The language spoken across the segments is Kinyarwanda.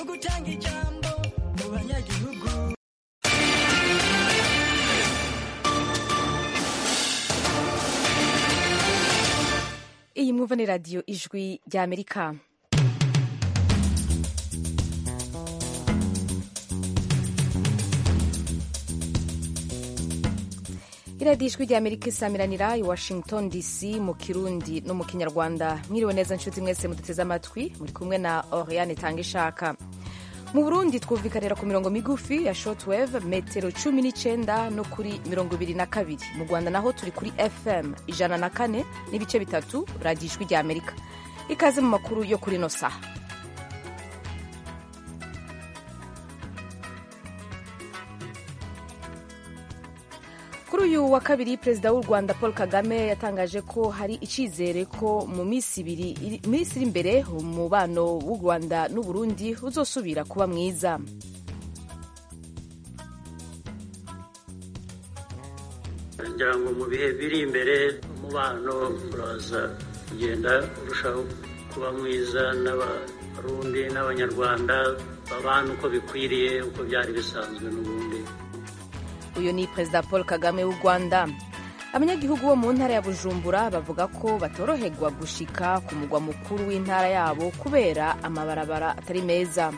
gutanga ijambo mu banyagihugu iyi mwumva ni radiyo ijwi ry'amerika iradiyo ijwi ry'amerika isamiranira i washington dc mu kirundi no mu kinyarwanda mwiriwe neza nshuti mwese muduteze amatwi muri kumwe na oriane tanga ishaka mu burundi twumvikanira ku mirongo migufi ya shortwave metero cumi n'icyenda no kuri mirongo ibiri na kabiri mu rwanda naho turi kuri fm ijana na kane n'ibice bitatu radiyo ijwi ry'amerika ikaze mu makuru yo kuri ino saha kuri uyu wa kabiri perezida w'u rwanda paul kagame yatangaje ko hari icyizere ko mu minsi ibiri minsi iri imbere umubano w'u rwanda n'u burundi uzosubira kuba mwiza ngira ngo mu bihe biri imbere umubano uraza kugenda urushaho kuba mwiza n'abarundi n'abanyarwanda babana uko bikwiriye uko byari bisanzwe n'ubundi uyu ni perezida paul kagame w'u rwanda abanyagihugu bo mu ntara ya bujumbura bavuga ko batoroherwa gushika ku mugwa mukuru w'intara yabo kubera amabarabara atari meza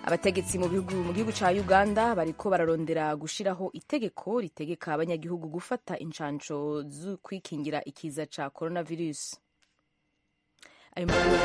abategetsi mu bihugu mu gihugu cya uganda bariko bararondera gushiraho itegeko ritegeka abanyagihugu gufata inshansho zo kwikingira ikiza cya coronavirus ayo makuru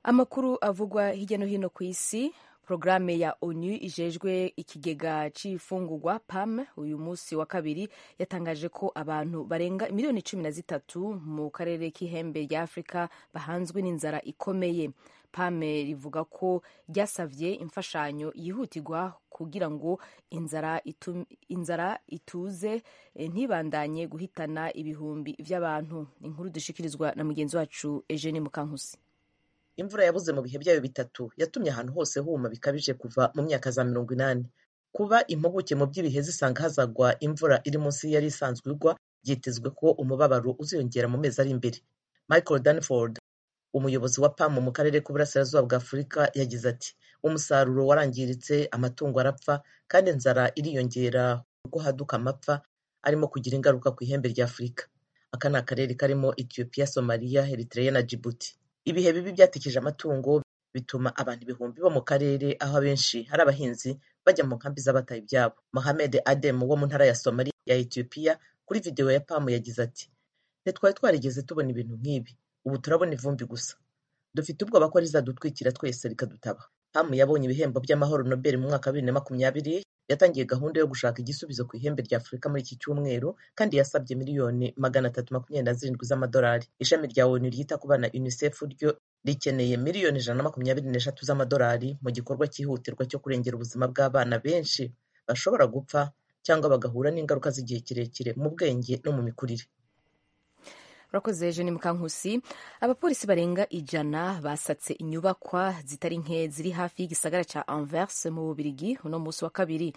amakuru avugwa hirya no hino ku isi porogaramu ya onu ijejwe ikigega cy'ifungurwa pam uyu munsi wa kabiri yatangaje ko abantu barenga miliyoni cumi na zitatu mu karere k'ihembe rya afurika bahanzwe n'inzara ikomeye pam rivuga ko ryasabye imfashanyo yihutirwa kugira ngo inzara, itum, inzara ituze ntibandanye guhitana ibihumbi by'abantu inkuru dushikirizwa na mugenzi wacu eugene mukankusi imvura yabuze mu bihe byayo bitatu yatumye ahantu hose huma bikabije kuva mu myaka za mirongo inani kuba impuguke mu by'ibihe zisanga hazagwa imvura iri munsi yari isanzwe igwa byitezwe ko umubabaro uziyongera mu mezi ari imbere michael danford umuyobozi wa pamu mu karere k'uburasirazuba bwa afurika yagize ati umusaruro warangiritse amatungo arapfa kandi inzara iriyongera kuko haduka amapfa arimo kugira ingaruka ku ihembe rya afurika aka ni akarere karimo ethiopia somalia eritrea na djibouti ibihe bibi byatekeje amatungo bituma abantu ibihumbi bo mu karere aho abenshi hari abahinzi bajya mu nkambi z'abataye ibyabo mohamed adem wo mu ntara ya somaliya ya etiyopiya kuri videwo ya pamu yagize ati ntitwari twarigeze tubona ibintu nk'ibi ubu turabona ivumbi gusa dufite ubwoba ko rizadutwikira twese rikadutaba pamu yabonye ibihembo by'amahoro nobel mu mwaka wa bibiri na makumyabiri yatangiye gahunda yo gushaka igisubizo ku ihembe rya afurika muri iki cyumweru kandi yasabye miliyoni magana atatu makumyabiri na zirindwi z'amadolari ishami rya onu ryita ku bana unicef ryo rikeneye miliyoni ijana na makumyabiri n'eshatu z'amadolari mu gikorwa cyihutirwa cyo kurengera ubuzima bw'abana benshi bashobora gupfa cyangwa bagahura n'ingaruka z'igihe kirekire mu bwenge no mu mikurire urakoze jeni mukankusi abapolisi barenga ijana basatse inyubakwa zitari nke ziri hafi y'igisagara cya anvers mu bubirigi uno munsi wa kabiri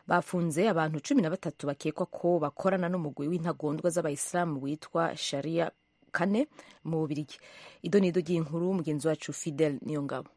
bafunze abantu cumi na batatu bakekwa ko bakorana n'umugwi w'intagondwa z'abayisilamu witwa sharia kane mu bubirigi ido ni ido ry'inkuru mugenzi wacu fidel niyo ngabo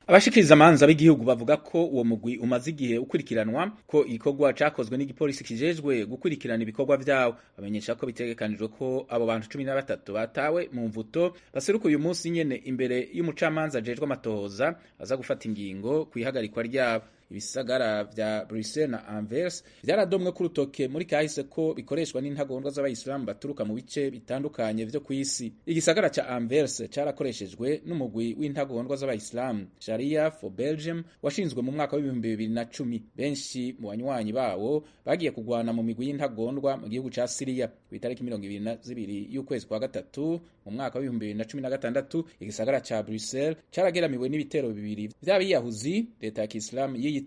abashikiriza amanza b'igihugu bavuga ko uwo mugwi umaze igihe ukurikiranwa ko igikorwa cakozwe n'igipolisi kijejwe gukurikirana ibikorwa vyawo bamenyesha ko bitegekanijwe ko abo bantu cumi na batatu batawe mu mvuto baseruka uyu munsi nyene imbere y'umucamanza ajejwe amatohoza aza gufata ingingo kw'ihagarikwa ryabo ibisagara vya Bruxelles na Anvers vyaradomwe ku rutoke muri kahise ko bikoreshwa n'intagondwa z'abayisilamu baturuka mu bice bitandukanye vyo kw'isi igisagara ca Anvers carakoreshejwe n'umugwi w'intagondwa z'abayisilamu Sharia for Belgium washinzwe mu mwaka w'ibihumbi bibiri na cumi benshi mu banywanyi bawo bagiye kugwana mu migwi y'intagondwa mu gihugu ca Syria ku itariki mirongo ibiri na zibiri y'ukwezi kwa gatatu mu mwaka w'ibihumbi bibiri na cumi na gatandatu igisagara ca Bruxelles carageramiwe n'ibitero bibiri vy'abiyahuzi leta ya kisilamu yiyi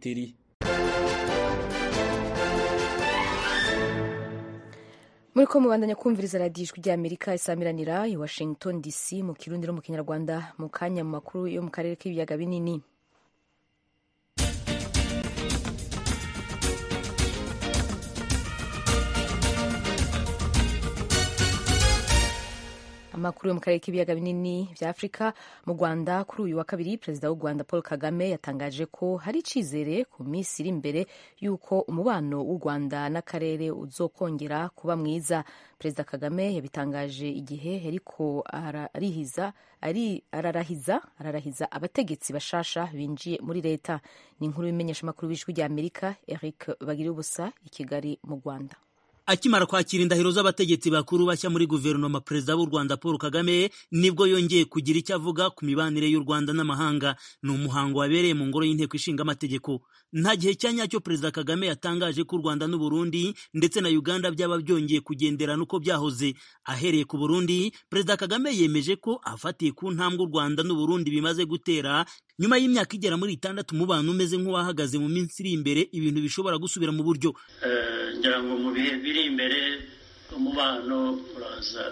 muri ko mubandanya kumviriza radiyo ijwi ry'amerika isamiranira i washington dc mu kirundi no mu kinyarwanda mu kanya mu makuru yo mu karere k'ibiyaga binini amakuru yo mu karere k'ibiyaga binini bya afurika mu rwanda kuri uyu wa kabiri perezida w'u rwanda paul kagame yatangaje ko hari icyizere ku minsi iri imbere y'uko umubano w'u rwanda n'akarere uzokongera kuba mwiza perezida kagame yabitangaje igihe yariko ararihiza ari ararahiza ararahiza abategetsi bashasha binjiye muri leta ni inkuru y'imenyesha amakuru b'ijwi rya amerika eric bagiribusa i kigali mu rwanda akimara kwakira indahiro z'abategetsi bakuru bashya muri guverinoma perezida w'u rwanda paul kagame nibwo yongeye kugira icyo avuga ku mibanire y'u rwanda n'amahanga ni umuhango wabereye mu ngoro y'inteko ishinga amategeko nta gihe cya nyacyo perezida kagame yatangaje ko u rwanda n'u burundi ndetse na uganda byaba byongeye kugenderana uko byahoze ahereye ku burundi perezida kagame yemeje ko afatiye ku ntambwe u rwanda n'u burundi bimaze gutera nyuma y'imyaka igera muri itandatu umubano umeze nk'uwahagaze mu minsi iri imbere ibintu bishobora gusubira mu buryo Eh, ngira ngo mu bihe biri imbere umubano uraza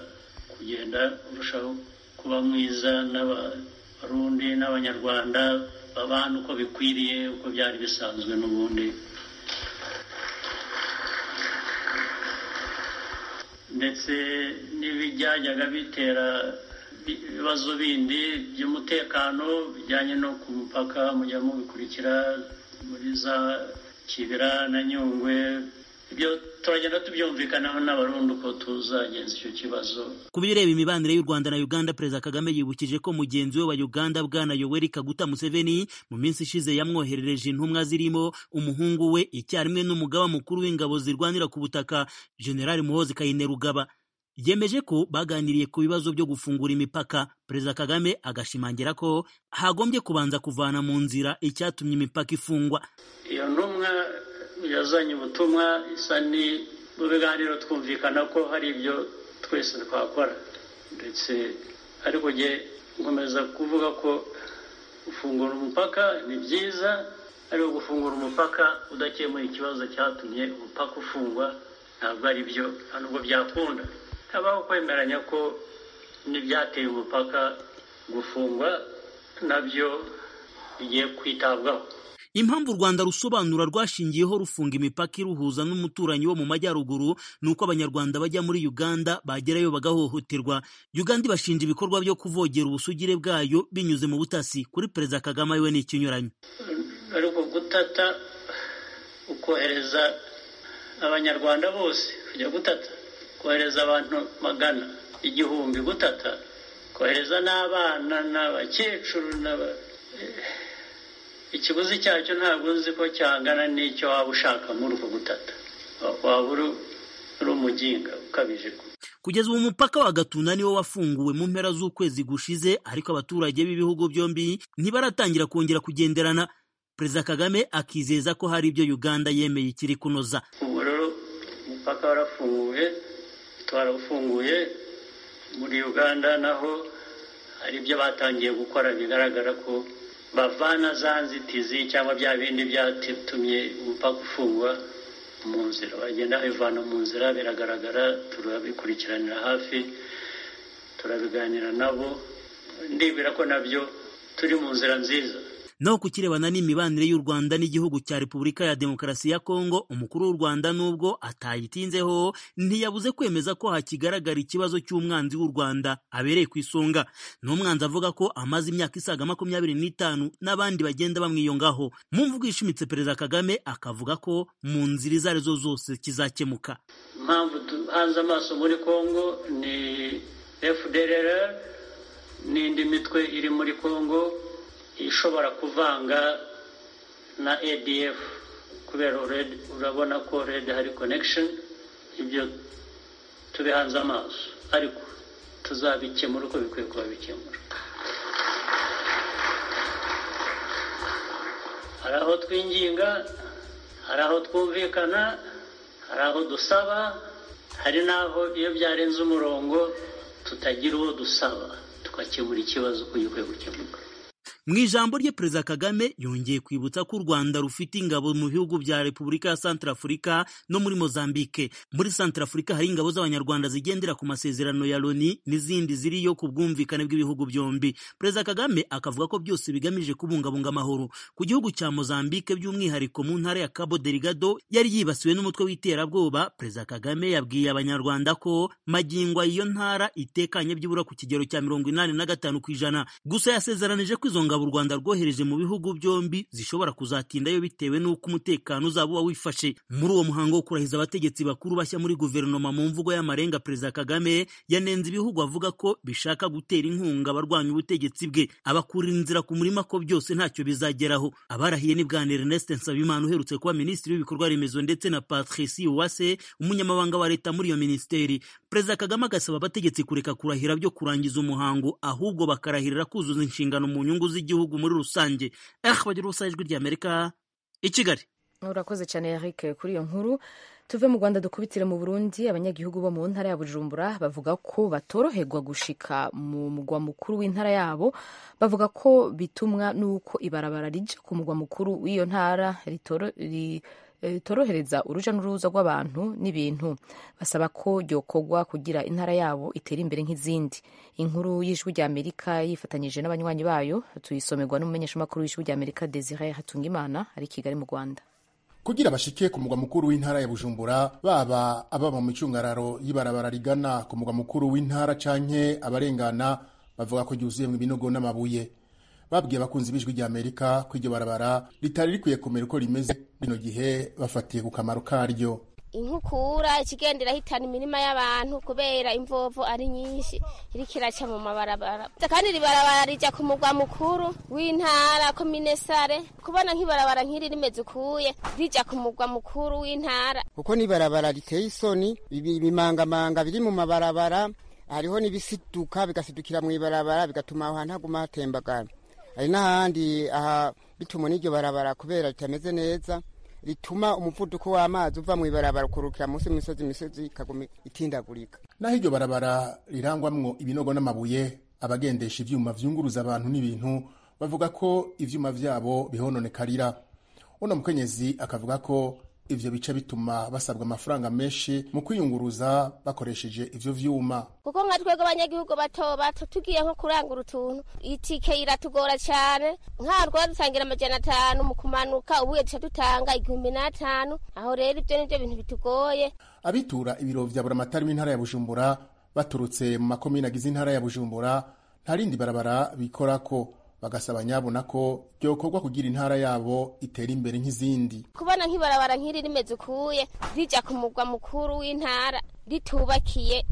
kugenda urushaho kuba mwiza n'abarundi n'abanyarwanda babana uko bikwiriye uko byari bisanzwe n'ubundi ndetse n'ibyajyaga bitera bi- ibibazo bindi by'umutekano bijyanye no ku mupaka mujya mubikurikira muri za kibira na nyungwe ibyo turagenda tubyumvikanaho n'abarundi uko tuzagenza icyo kibazo ku bireba imibanire y'u rwanda na uganda perezida kagame yibukije ko mugenzi we wa uganda bwana yoweri kaguta museveni mu minsi ishize yamwoherereje intumwa zirimo umuhungu we icyarimwe n'umugaba mukuru w'ingabo zirwanira ku butaka generali muhozi kayinerugaba yemeje ko baganiriye ku bibazo byo gufungura imipaka perezida kagame agashimangira ko hagombye kubanza kuvana mu nzira icyatumye imipaka ifungwa iyo ntumwa yazanye ubutumwa isa ni mu biganiro twumvikana ko hari ibyo twese twakora ndetse ariko jye nkomeza kuvuga ko gufungura umupaka ni byiza ariko gufungura umupaka udakemuye ikibazo cyatumye umupaka ufungwa ntabwo ari byo nta nubwo byakunda habaho kwemeranya ko n'ibyateye umupaka gufungwa nabyo bigiye kwitabwaho impamvu u rwanda rusobanura rwashingiyeho rufunga imipaka iruhuza n'umuturanyi wo mu majyaruguru ni uko abanyarwanda bajya muri uganda bagerayo bagahohoterwa uganda ibashinja ibikorwa byo kuvogera ubusugire bwayo binyuze mu butasi kuri perezida kagame we ni ikinyuranyo ariko gutata ukohereza abanyarwanda bose kujya gutata kohereza abantu magana igihumbi gutata kohereza n'abana n'abakecuru n'aba eh, ikiguzi cyacyo ntabwo uzi ko cyangana n'icyo waba ushaka muri uko gutata waba uri uri umuginga ukabije kugeza ubu umupaka wa gatuna niwo wafunguwe mu mpera z'ukwezi gushize ariko abaturage b'ibihugu byombi ntibaratangira kongera kugenderana perezida kagame akizeza ko hari ibyo uganda yemeye ikiri kunoza ubu rero umupaka warafunguye twarawufunguye muri uganda naho hari ibyo batangiye gukora bigaragara ko bavana za nzitizi cyangwa bya bindi byatumye umupaka ufungwa mu nzira bagenda babivana mu nzira biragaragara turabikurikiranira hafi turabiganira nabo ndibwira ko nabyo turi mu nzira nziza naho kukirebana n'imibanire y'u rwanda n'igihugu cya repubulika ya demokarasi ya kongo umukuru w'u rwanda nubwo atayitinzeho ntiyabuze kwemeza ko hakigaragara ikibazo cy'umwanzi w'u rwanda abereye ku isonga ni umwanzi avuga ko amaze imyaka isaga makumyabiri n'itanu n'abandi bagenda bamwiyongaho mu mvugo ishimitse perezida kagame akavuga ko mu nzira izo arizo zose kizakemuka impamvu duhanze amaso muri congo ni fdrr n'indi mitwe iri muri congo ishobora kuvanga na adf kubera red urabona ko red hari connection ibyo tubihanze amaso ariko tuzabikemura uko bikwiye kuba bikemura hari aho twinginga hari aho twumvikana hari aho dusaba hari n'aho iyo byarenze umurongo tutagira uwo dusaba tugakemura ikibazo uko gikwiye gukemuka mu ijambo rye perezida kagame yongeye kwibutsa ko u rwanda rufite ingabo mu bihugu bya repubulika ya santarafurika no muri mozambique muri santarafurika hari ingabo z'abanyarwanda zigendera ku masezerano ya loni n'izindi ziriyo ku bwumvikane bw'ibihugu byombi perezida kagame akavuga ko byose bigamije kubungabunga amahoro ku gihugu cya mozambique by'umwihariko mu ntara ya cabo delgado yari yibasiwe n'umutwe w'iterabwoba perezida kagame yabwiye abanyarwanda ko magingwa iyo ntara itekanye byibura ku kigero cya mirongo inani na gatanu ku ijana gusa yasezeranije ko izo ngabo u rwanda rwohereje mu bihugu byombi zishobora kuzatindayo bitewe n'uko umutekano uzaba uba wifashe muri uwo muhango wo kurahiza abategetsi bakuru bashya muri guverinoma mu mvugo y'amarenga perezida kagame yanenze ibihugu avuga ko bishaka gutera inkunga abarwanya ubutegetsi bwe abakurira inzira ku murima ko byose ntacyo bizageraho abarahiye ni bwana ernest nsabimana uherutse kuba minisitiri w'ibikorwa remezo ndetse na patricie uwase umunyamabanga wa leta muri iyo minisiteri perezida kagame agasaba abategetsi kureka kurahira byo kurangiza umuhango ahubwo bakarahirira kuzuza inshingano mu nyungu z'igihugu muri rusange eh bagira ubusa ijwi ry'amerika i kigali urakoze cyane eric kuri iyo nkuru tuve mu rwanda dukubitire mu burundi abanyagihugu bo mu ntara ya bujumbura bavuga ko batoroherwa gushika mu mugwa mukuru w'intara yabo bavuga ko bitumwa n'uko ibarabara rija ku mugwa mukuru w'iyo ntara ritoro ri torohereza uruja n'uruza rw'abantu n'ibintu basaba ko ryokorwa kugira intara yabo itere imbere nk'izindi inkuru y'ijwi ry'amerika yifatanyije n'abanywanyi bayo tuyisomerwa n'umumenyeshamakuru w'ijwi ry'amerika desire hatungimana ari i kigali mu rwanda kugira bashike ku mugwa mukuru w'intara ya Bujumbura baba ababa mu cyungararo y'ibarabara rigana ku mugwa mukuru w'intara canke abarengana bavuga ko ryuzuye mu binogo n'amabuye babwiye abakunzi b'ijwi rya Amerika ko iryo barabara ritari rikwiye kumera uko rimeze bino gihe bafatiye ku kamaro karyo inkukura ikigenda irahitana imirima y'abantu kubera imvovo ari nyinshi iriko iraca mu mabarabara kandi iri barabara rija ku mugwa mukuru w'intara komine sare kubona nk'ibarabara nk'iri rimeze ukuye rija ku mugwa mukuru w'intara kuko n'ibarabara riteye isoni ibi- ibimangamanga biri mu mabarabara hariho n'ibisiduka bigasidukira mu ibarabara bigatuma aho hantu haguma hatembagara hari n'ahandi aha bituma n'iryo barabara kubera ritameze neza rituma umuvuduko w'amazi uva mu ibarabara ukurukira munsi y'imisozi imisozi ikaguma itindagurika naho iryo barabara rirangwamwo ibinogo n'amabuye abagendesha ivyuma vyunguruza abantu n'ibintu bavuga ko ivyuma vyabo bihononekarira uno mukenyezi akavuga ko ivyo bica bituma basabwa amafaranga menshi mu kwiyunguruza bakoresheje ivyo vyuma kuko nka twebwe abanyagihugu bato bato tugiye nko kurangura utuntu itike iratugora cyane nk'aho twari dutangira amajana atanu mu kumanuka ubuye duca dutanga igihumbi n'atanu aho rero ibyo nibyo bintu bitugoye abitura ibiro vya buramatari w'intara ya bujumbura baturutse mu makomine agize intara ya bujumbura nta rindi barabara bikorako bagasaba nyabona ko ryokorwa kugira intara yabo itera imbere nk'izindi kubona nk'ibarabara nk'iri rimeze ukuye rija ku mugwa mukuru w'intara ritubakiye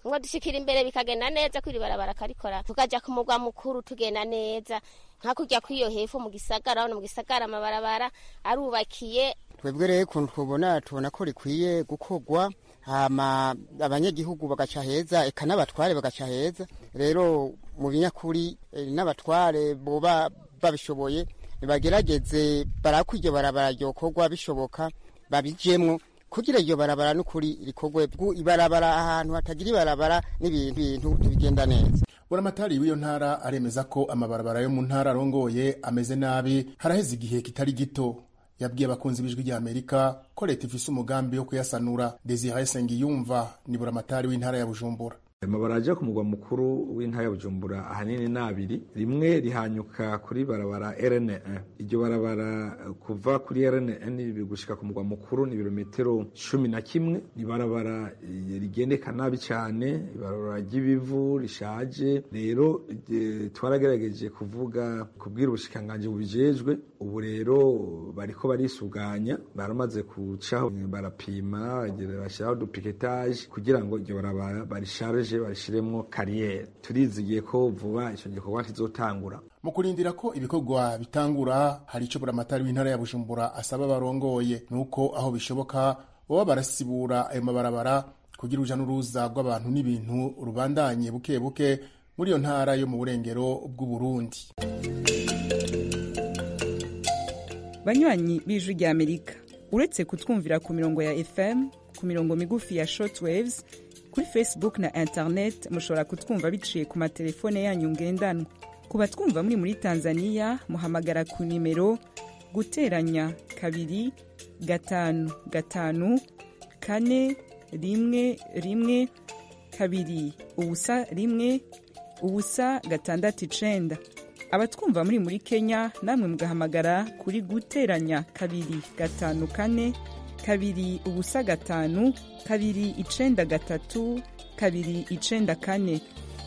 ngo dushikira imbere bikagenda neza kwiri barabara akarikora tukaja ku mugwa mukuru tugenda neza hakurya kw'iyo hepfo mu gisagara hano mu gisagara amabarabara arubakiye twebwe rero ukuntu twubona tubona ko rikwiye gukorwa hama abanyagihugu bagaca heza eka n'abatware bagaca heza rero mu binyakuri eh, n'abatware boba babishoboye bagerageze barako iryo barabara ryokorwa bishoboka babijemwo kugira iryo barabara n'ukuri rikorwe bwu- ibarabara ahantu hatagira ibarabara n'ibintu bintu ntibigenda neza buramatari w'iyo ntara aremeza ko amabarabara yo mu ntara arongoye ameze nabi haraheze igihe kitari gito yabwiye abakunzi b'ijwi rya amerika ko leta ifise umugambi wo kuyasanura desire sengiyumva ni buramatari w'intara ya bujumbura amabara ajya ku mugwa mukuru w'intara ya bujumbura ahanini ni abiri rimwe rihanyuka kuri barabara rne iryo barabara eh, kuva kuri rne bigushika ku mugwa mukuru ni ibirometero cumi na kimwe ni barabara eh, rigendeka nabi cyane ibarabara ry'ibivu rishaje rero eh, twaragerageje kuvuga kubwira ubushikiranganji bubijejwe ubu rero bariko barisuganya baramaze kucaho eh, barapima bagera- bashyiraho dupiketaje kugira ngo iryo barabara barisharije barishiremwo kariyeri turizigiye ko vuba ico gikorwa kizotangura mu kurindira ko ibikorwa bitangura hari icyo buramatari w'intara ya bujumbura asaba barongoye ni uko aho bishoboka baba barasibura ayo mabarabara kugira uruja n'uruza rw'abantu n'ibintu rubandanye buke buke muri iyo ntara yo mu burengero bw'uburundi banywanyi b'ijwi rya amerika uretse kutwumvira ku mirongo ya fm ku mirongo migufi ya shortwaves kuri facebook na internet mushobora kutwumva biciye ku matelefone yanyu ngendanwa ku batwumva muri muri tanzania muhamagara ku nimero guteranya kabiri gatanu gatanu kane rimwe rimwe kabiri ubusa rimwe ubusa gatandatu icenda abatwumva muri muri kenya namwe mugahamagara kuri guteranya kabiri gatanu kane kabiri ubusa gatanu kabiri icenda gatatu kabiri icenda kane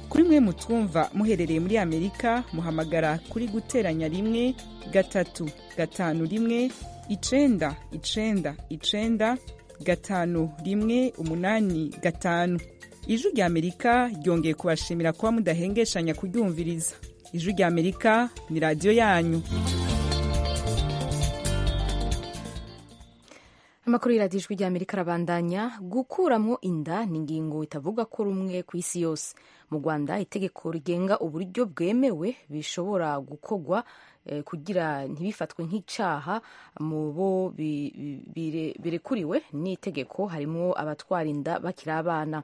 kuri mwe mutwumva muherereye muri amerika muhamagara kuri guteranya rimwe gatatu gatanu rimwe icenda icenda icenda gatanu rimwe umunani gatanu ijwi rya amerika ryongeye kubashimira kuba mudahengeshanya kuryumviriza ijwi rya amerika ni radiyo yanyu amakuru y'iradijwi rya amerika arabandanya gukuramo inda ni ingingo itavuga ko rumwe ku isi yose mu rwanda itegeko rigenga uburyo bwemewe bishobora gukorwa eh, kugira ntibifatwe nk'icyaha mu bo bi- bi- bire- birekuriwe n'itegeko harimo abatwara inda bakiri abana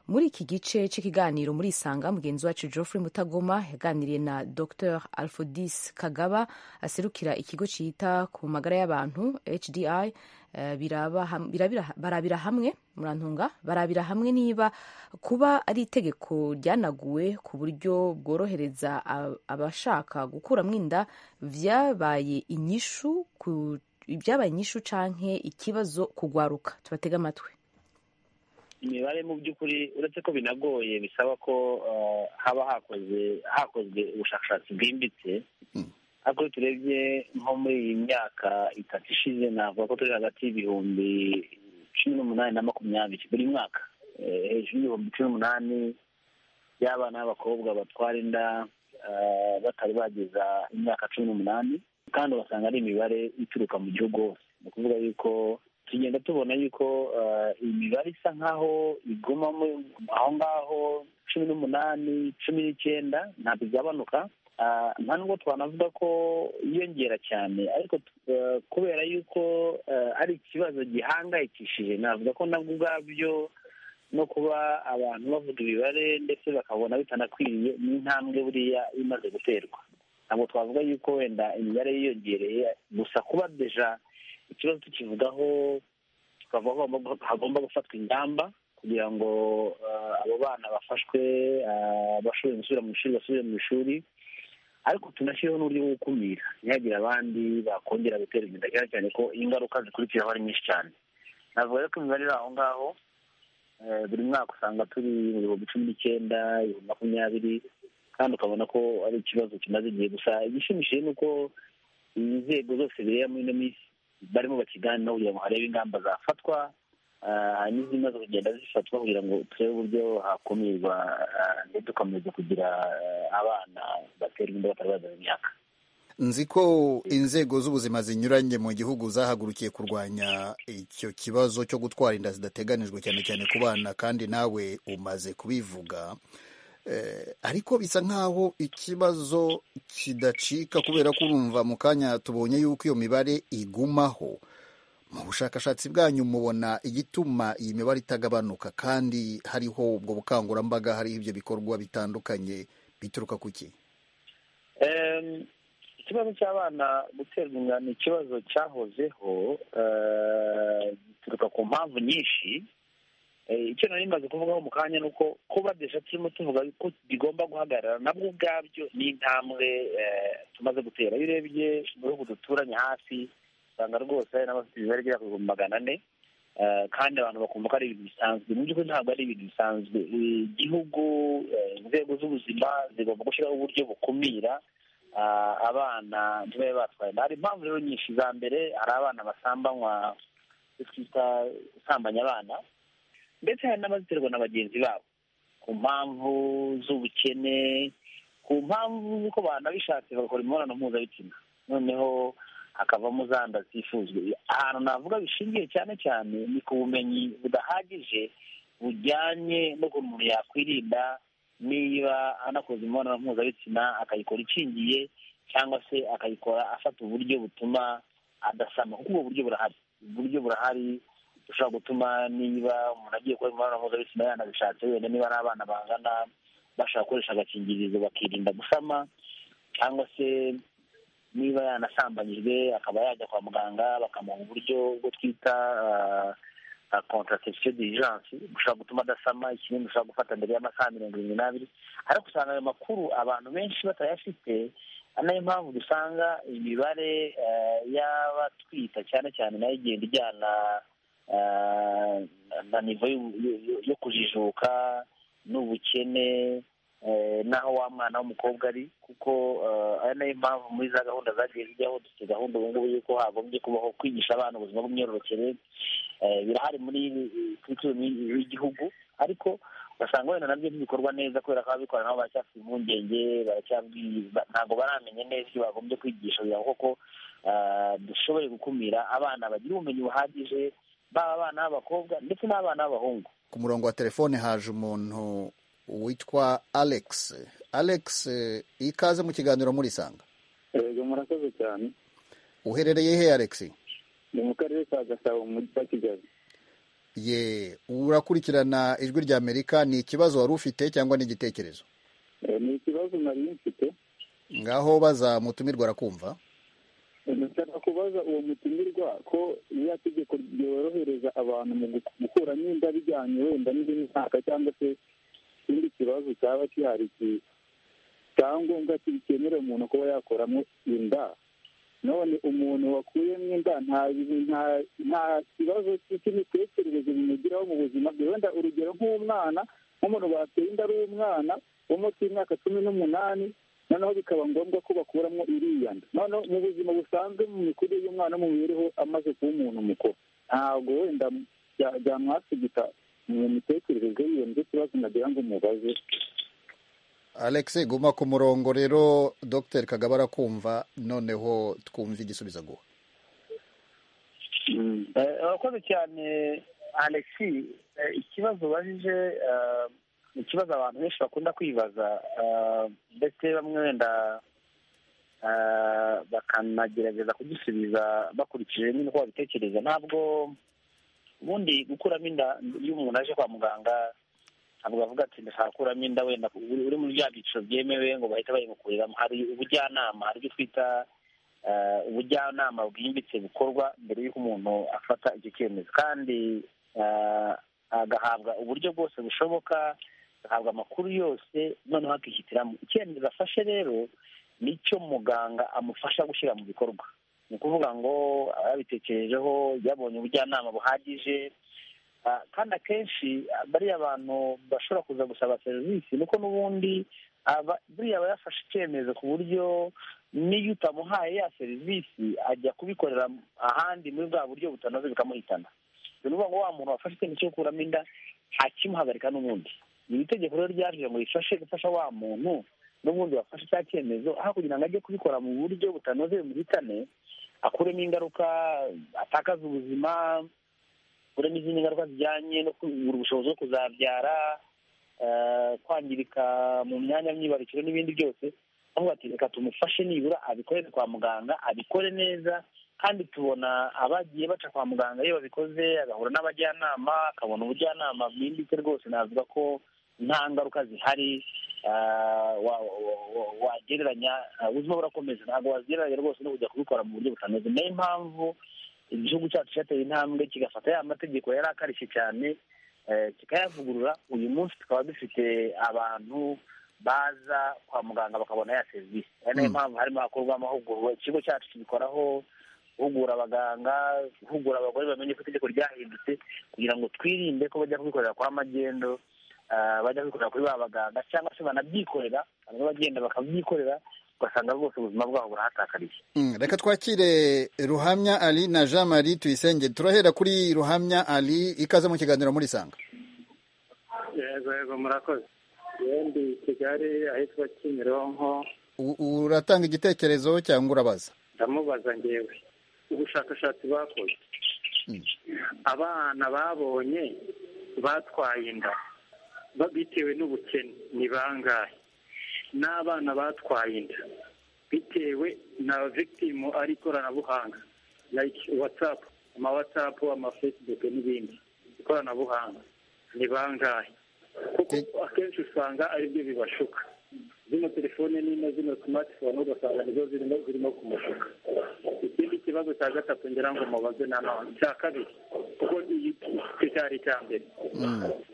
muri iki gice cy'ikiganiro muri isanga mugenzi wacu geoffrey mutagoma yaganiriye na dr alfodis kagaba aserukira ikigo cyita ku magara y'abantu hdi eh, biraba ham- birabira- barabira hamwe murantunga barabira hamwe niba kuba ari itegeko ryanaguwe ku buryo bworohereza a- abashaka gukuramo inda byabaye inyishu ku- byabaye inyishu canke ikibazo kugwaruka tubatega amatwi imibare mu by'ukuri uretse ko binagoye bisaba ko uh, haba hakoze hakozwe ubushakashatsi bwimbitse ariko iyo turebye nko muri iyi myaka itatu ishize navuga ko turi hagati y'ibihumbi cumi n'umunani na makumyabiri buri mwaka Eh, hejuru y'ibihumbi cumi n'umunani y'abana b'abakobwa batwara inda uh, batari bageza imyaka cumi n'umunani kandi ugasanga ari imibare ituruka mu gihugu hose ni ukuvuga yuko tugenda tubona yuko uh, imibare isa nk'aho iguma mu- aho ngaho cumi n'umunani cumi n'icyenda ntabwo igabanuka Ah, nta nubwo twanavuga ko yiyongera cyane ariko uh, kubera yuko uh, ari ikibazo gihangayikishije navuga ko nabwo ubwabyo no kuba abantu bavuga imibare ndetse bakabona bitanakwiriye ni intambwe buriya imaze guterwa ntabwo twavuga yuko wenda imibare yiyongereye gusa kuba deja ikibazo tukivugaho tukavuga ko hagomba- hagomba gufatwa ingamba kugira ngo uh, abo bana bafashwe uh, bashobore gusubira mu ishuri basubire mu ishuri ariko tunashyireho n'uburyo bwo gukumira ntihagire abandi bakongera gutera inda cyane cyane ko ingaruka zikurikiraho ari nyinshi cyane navuga rero ko imibare iri aho ngaho eh, buri mwaka usanga turi mu bihumbi cumi n'icyenda ibihumbi makumyabiri kandi ukabona ko ari ikibazo kimaze igihe gusa igishimishije ni uko inzego zose bireba muri ino minsi barimo bakiganiraho kugira ngo harebe ingamba zafatwa ah, n'izimaze kugenda zifatwa kugira ngo turebe uburyo hakumirwa ah, ndetse tukomeza kugira ah, abana baterwa inda batari bageze imyaka nzi ko inzego z'ubuzima zinyuranye mu gihugu zahagurukiye kurwanya icyo kibazo cyo gutwara inda zidateganijwe cyane cyane ku bana kandi nawe umaze kubivuga Eh, ariko bisa nk'aho ikibazo kidacika kubera ko urumva mu kanya tubonye yuko iyo mibare igumaho mu bushakashatsi bwanyu mubona igituma iyi mibare itagabanuka kandi hariho ubwo bukangurambaga hariho ibyo bikorwa bitandukanye bituruka ku ki Em, ikibazo cy'abana guterwa inda ni ikibazo cyahozeho eh, gituruka ku mpamvu nyinshi Eh, icyo nari maze kuvugaho mu kanya ni uko kuba desha turimo tuvuga ko bigomba guhagarara nabwo ubwabyo ni intambwe eh, tumaze gutera iyo urebye mu bihugu duturanye hafi usanga rwose hari n'abafite imibare igera ku bihumbi magana ane Eh, kandi abantu bakumva ko ari ibintu bisanzwe mu by'ukuri ntabwo ari ibintu bisanzwe Eh, igihugu eh, inzego z'ubuzima zigomba gushyiraho uburyo bukumira ah, abana ntibabe batwaye inda. hari impamvu rero nyinshi za mbere hari abana basambanywa icyo twita gusambanya abana ndetse hari n'abaziterwa na bagenzi babo ku mpamvu z'ubukene ku mpamvu z'uko banabishatse bagakora imibonano mpuzabitsina noneho hakavamo za nda zitifuzwe ahantu navuga bishingiye cyane cyane ni ku bumenyi budahagije bujyanye n'ukuntu umuntu yakwirinda niba anakoze imibonano mpuzabitsina akayikora ikingiye cyangwa se akayikora afata uburyo butuma adasama kuko ubwo buryo burahari uburyo burahari bushobora gutuma niba umuntu agiye gukora imibonano mpuzabitsina yanabishatse wenda niba ari abana bangana bashobora gukoresha agakingirizo bakirinda gusama cyangwa se niba yanasambanyijwe akaba yajya kwa muganga bakamuha uburyo bwo twita contraception d'urgence bushobora gutuma adasama ikindi bushobora gufata mbere y'amasaha mirongo irindwi n'abiri ariko usanga ayo makuru abantu benshi batayafite ari nayo mpamvu dusanga imibare y'abatwita cyane cyane nayo igenda ijyana na nivo yo kujijuka n'ubukene n'aho wa mwana w'umukobwa ari kuko ari nayo mpamvu muri za gahunda zagiye zijyaho dufite gahunda ubu ngubu y'uko hagombye kubaho kwigisha abana ubuzima bw'imyororokere birahari muri kuri w'igihugu ariko ugasanga wenda nabyo ntibikorwa neza kubera ko ababikora nabo baracyafite impungenge ntabwo baramenya neza ibyo bagombye kwigisha kugira koko dushoboye gukumira abana bagira ubumenyi buhagije baba abana b'abakobwa ndetse n'abana b'abahungu ku murongo wa telefone haje umuntu witwa alex alex ikaze mu kiganiro murisanga yego murakoze cyane uherereye he alex ni mu karere ka gasabo mu mujyi wa kigali ye urakurikirana ijwi rya amerika ni ikibazo wari ufite cyangwa ni igitekerezo ni ikibazo nari mfite ngaho baza mutumirwa arakumva ndashaka kubaza uwo mutumirwa ko iriya tegeko ryorohereza abantu mu gukuramo inda bijyanye wenda n'indi myaka cyangwa se ikindi kibazo cyaba gihari cyangombwa kibikenera umuntu kuba yakoramo inda none umuntu wakuyemo inda nta kibazo cy'imitekerereze bimugiraho mu buzima bwe wenda urugero nk'umwana nk'umuntu bateye inda ari umwana wo munsi y'imyaka cumi n'umunani noneho bikaba ngombwa ko bakuramo iriya nda noneho mu buzima busanzwe mu mikurire y'umwana mu mibereho amaze kuba umuntu mukuru ntabwo wenda byamwasigika mu mitekerereze yiwe nicyo kibazo nagira ngo mubaze alex guma ku murongo rero dr kagabo arakumva noneho twumve igisubizo aguha urakoze cyane alex ikibazo ubajije ni ikibazo abantu benshi bakunda kwibaza ndetse bamwe wenda bakanagerageza kugisubiza bakurikije nyine uko babitekereza ntabwo ubundi gukuramo inda iyo umuntu aje kwa muganga ntabwo bavuga ati ndashaka kuramo inda wenda uri muri bya byiciro byemewe ngo bahita bayimukuriramo hari ubujyanama hari ibyo twita ubujyanama bwimbitse bukorwa mbere y'uko umuntu afata icyo cyemezo kandi agahabwa uburyo bwose bushoboka agahabwa amakuru yose noneho akihitiramwo icyemezo afashe rero nicyo muganga amufasha gushyira mu bikorwa ni ukuvuga ngo yabitekerejeho yabonye ubujyanama buhagije kandi akenshi bariya bantu bashobora kuza gusaba serivisi nuko n'ubundi buriya aba yafashe icyemezo ku buryo n'iyo utamuhaye ya serivisi ajya kubikorera ahandi muri bwa buryo butanoze bikamuhitana ni ukuvuga ngo wa muntu wafashe icyemezo cyo gukuramo inda ntakimuhagarika n'ubundi iri tegeko rero ryaje ngo rifashe gufasha wa muntu n'ubundi wafashe cya cyemezo aho kugira ngo ajye kubikora mu buryo butanoze bimuhitane akuremo ingaruka atakaza ubuzima akuremo izindi ngaruka zijyanye no kugura ubushobozi bwo kuzabyara kwangirika mu myanya myibarukiro n'ibindi byose avuga ati reka tumufashe nibura abikorere kwa muganga abikore neza kandi tubona abagiye baca kwa muganga iyo babikoze agahura n'abajyanama akabona ubujyanama bwimbitse rwose navuga ko nta ngaruka zihari wagereranya ubuzima burakomeza ntabwo wagereranya rwose no kujya kubikora mu buryo butanoze niyo mpamvu igihugu cyacu cyateye intambwe kigafata ya mategeko yari akarishye cyane kikayavugurura uyu munsi tukaba dufite abantu baza kwa muganga bakabona ya serivisi ari nayo mpamvu harimo hakorwa amahugurwa ikigo cyacu kibikoraho guhugura abaganga guhugura abagore bamenye ko itegeko ryahindutse kugira ngo twirinde ko bajya kubikorera kwa magendo bajya kubikorera kuri ba baganga cyangwa se banabyikorera bamwe bagenda bakabyikorera ugasanga rwose ubuzima bwabo burahatakariye reka twakire ruhamya ali na jean marie tuyisenge turahera kuri ruhamya ali ikaze mu kiganiro muri sanga yego yego murakoze yendi kigali ahitwa kimironko uratanga igitekerezo cyangwa urabaza ndamubaza ngewe ubushakashatsi bakoze abana babonye batwaye inda bitewe n'ubukene ni bangahe n'abana batwaye inda bitewe na victimu ari ikoranabuhanga like watsapu amawatsapu amafesibuke n'ibindi ikoranabuhanga ni bangahe kuko akenshi usanga aribyo bibashuka zino telefone nini zino simatifone ugasanga nizo zirimo zirimo ku mufuka ikindi kibazo cya gatatu ngira ngo mubaze na none cya kabiri kuko iyi icyo cyari icya mbere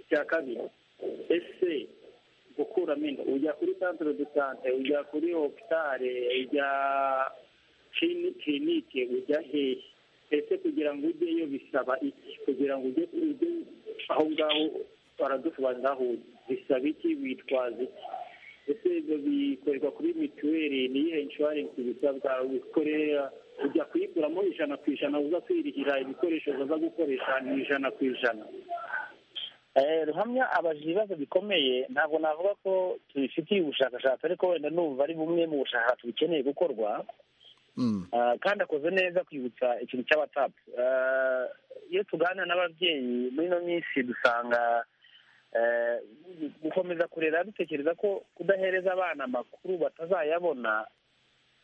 icya kabiri ese gukuramo inda ujya kuri centre de sante ujya kuri hopitale ujya clini- kirinike ujya hehe ese kugira ngo ujyeyo bisaba iki kugira ngo ujye ujye aho ngaho baradusobanurira aho ujya bisaba iki witwaza iki ese ibyo bikorerwa kuri mituweli ni iyihe inshuwarensi bisabwa wikorera ujya kuyiguramo ijana ku ijana uza kwirihira ibikoresho uza gukoresha ni ijana ku ijana Eh, ruhamya abaje ibibazo bikomeye ntabwo navuga ko tubifitiye ubushakashatsi ariko wenda numva ari bumwe mu bushakashatsi bukeneye gukorwa Ah, kandi akoze neza kwibutsa ikintu cya watsapu iyo tuganira n'ababyeyi muri ino minsi dusanga eh, gukomeza kurera dutekereza ko kudahereza abana amakuru batazayabona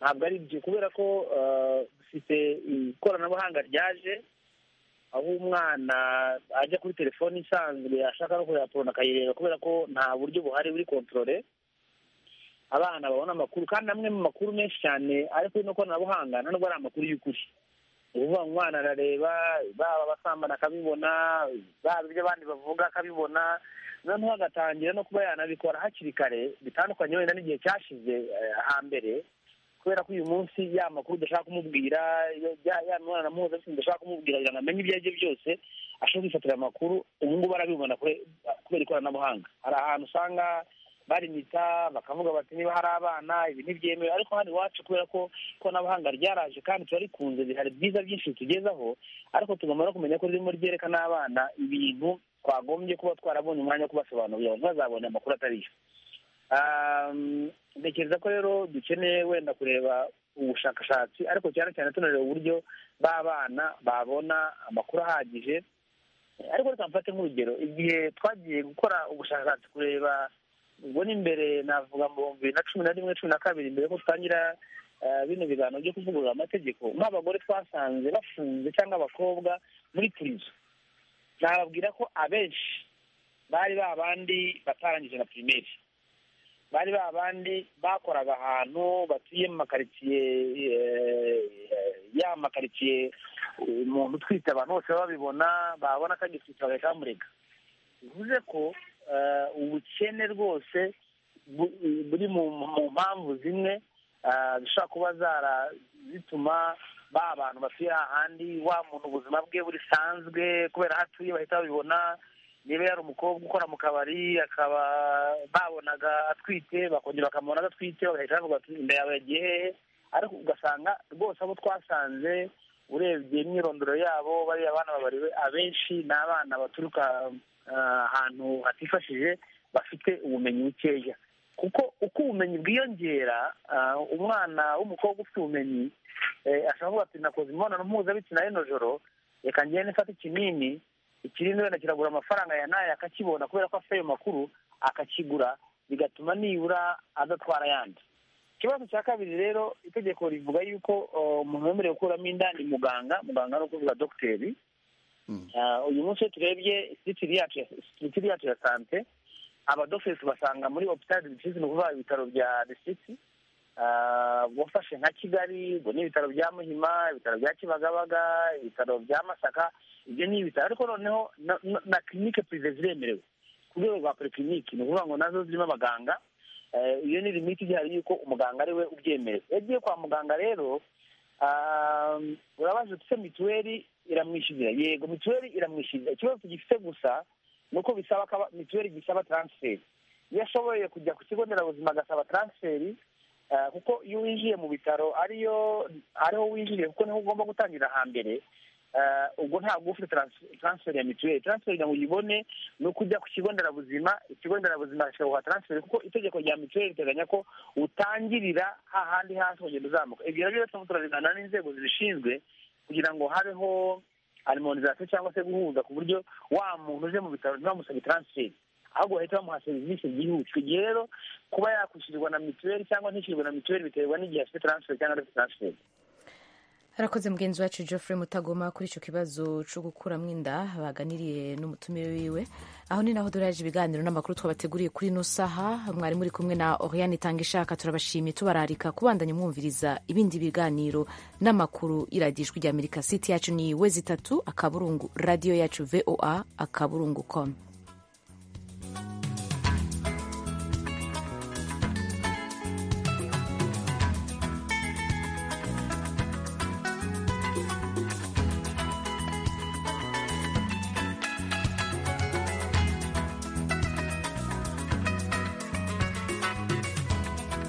ntabwo ari byo kubera ko ah, dufite ikoranabuhanga ryaje aho umwana ajya kuri telefoni isanzwe ashaka no kureba porona akayireba kubera ko nta buryo buhari buri kontorore abana babona amakuru kandi amwe mu makuru menshi cyane ari kuri no koranabuhanga nta nubwo ari amakuru y'ukuri ni ukuvuga ngo umwana arareba baba basambana akabibona baba ibyo abandi bavuga akabibona noneho agatangira no kuba yanabikora hakiri kare bitandukanye wenda n'igihe cyashize eh, hambere kubera ko uyu munsi ya makuru udashaka kumubwira ya- ya- ya mibonano mpuzabitsina udashaka kumubwira kugira ngo amenye ibyo aribyo byose ashobora kwifatira amakuru ubu ngubu arabibona kure- kubera ikoranabuhanga hari ahantu usanga barimita bakavuga bati niba hari abana ibi ntibyemewe ariko hano iwacu kubera ko ikoranabuhanga ryaraje kandi turarikunze hari byiza byinshi bitugezaho ariko tugomba no kumenya ko ririmo ryerekana abana ibintu twagombye kuba twarabonye umwanya wo kubasobanurira abantu bazabonye amakuru atari yo Um, ntekereza ko rero dukeneye wenda kureba ubushakashatsi ariko cyane cyane tunareba uburyo b'abana babona amakuru ahagije Eh, ariko reka mfate nk'urugero igihe twagiye gukora ubushakashatsi kureba ubwo ni imbere navuga mu bihumbi bibiri na cumi na rimwe cumi na kabiri mbere ko dutangira eh, bino biganiro byo kuvugurura amategeko nk'abagore twasanze bafunze cyangwa abakobwa muri purizo nababwira ko abenshi bari babandi batarangije na pirimeri bari ba bandi bakoraga ahantu batuye mu makaritsiye eh, ya makaritsiye eh, umuntu utwite abantu bose babibona babona ko agitwite bagahita bamurega bivuze ko eh, ubukene rwose bu- buri mu mu mpamvu zimwe ah, zishobora kuba zara zituma ba bantu batuye ahandi wa muntu ubuzima bwe busanzwe kubera aho atuye bahita babibona niba yari umukobwa ukora mu kabari akaba babonaga atwite bakongera bakamubona adatwite bagahita bavuga bati inda yawe yagiye hehe ariko ugasanga rwose abo twasanze urebye imyirondoro yabo bariya bana babariwe abenshi ni abana baturuka ah, ahantu hatifashije bafite ubumenyi bukeya kuko uko ubumenyi bwiyongera ah, umwana w'umukobwa ufite ubumenyi eh, ashobora kuvuga ati nakoze imibonano mpuzabitsina y'ino joro reka ngende mfate ikinini ikirindi wenda kiragura amafaranga ya nayo akakibona kubera ko afite ayo makuru akakigura bigatuma nibura adatwara ayandi ikibazo cya kabiri rero itegeko rivuga yuko uh, umuntu wemerewe gukuramo inda ni muganga muganga ni ukuvuga dogiteri Ah, uyu munsi iyo turebye sitiri yacu ya- sitiri yacu ya sante abadogiteri tubasanga muri hopitali disitirigiti ni ukuvuga ibitaro bya disitirigiti wafashe nka kigali ubwo ni ibitaro bya muhima ibitaro bya kibagabaga ibitaro bya masaka ibyo ni ibitaro ariko noneho na- na- na kirinike purive ziremerewe ku rwego rwa porikirinike ni ukuvuga ngo nazo zirimo abaganga Eh, iyo ni limiti igihari yuko umuganga ari we ubyemerewe iyo agiye kwa muganga rero ah, urabaza uti se mituweli iramwishyurira yego mituweli iramwishyurira ikibazo tugifite gusa ni uko bisaba ko aba- mituweli gisaba taransiferi iyo ashoboye kujya ku kigo nderabuzima agasaba taransiferi eh, kuko iyo winjiye mu bitaro ariyo ariho winjiriye kuko niho ugomba gutangira hambere Eh, ubwo ntabwo uba ufite taransi- taransiferi ya mituweli taransiferi kugira ngo uyibone ni uko ujya ku kigo nderabuzima ikigo nderabuzima kikaguha taransiferi kuko itegeko rya mituweli riteganya ko utangirira hahandi hasi ukagenda uzamuka ibyo rero turimo turabiganira n'inzego zibishinzwe kugira ngo habeho alimonizasiyo cyangwa se guhuza ku buryo wa muntu uje mu bitaro ntibamusabe taransiferi ahubwo bahita bamuha serivisi byihutirwa igihe rero kuba yakwishyurirwa na mituweli cyangwa ntishyurirwe na mituweli biterwa n'igihe afite taransiferi cyangwa adafite taransiferi harakoze mugenzi wacu geoffrey mutagoma kuri icyo kibazo cyo gukuramo inda baganiriye n'umutumire wiwe aho ni naho dore yaje ibiganiro n'amakuru twabateguriye kuri ino saha mwari muri kumwe na oriane itanga ishaka turabashimiye tubararika kubandanya mwumviriza ibindi biganiro n'amakuru iradijwi rya amerika siti yacu ni wezi itatu akaburungu radiyo yacu voa akaburungu komu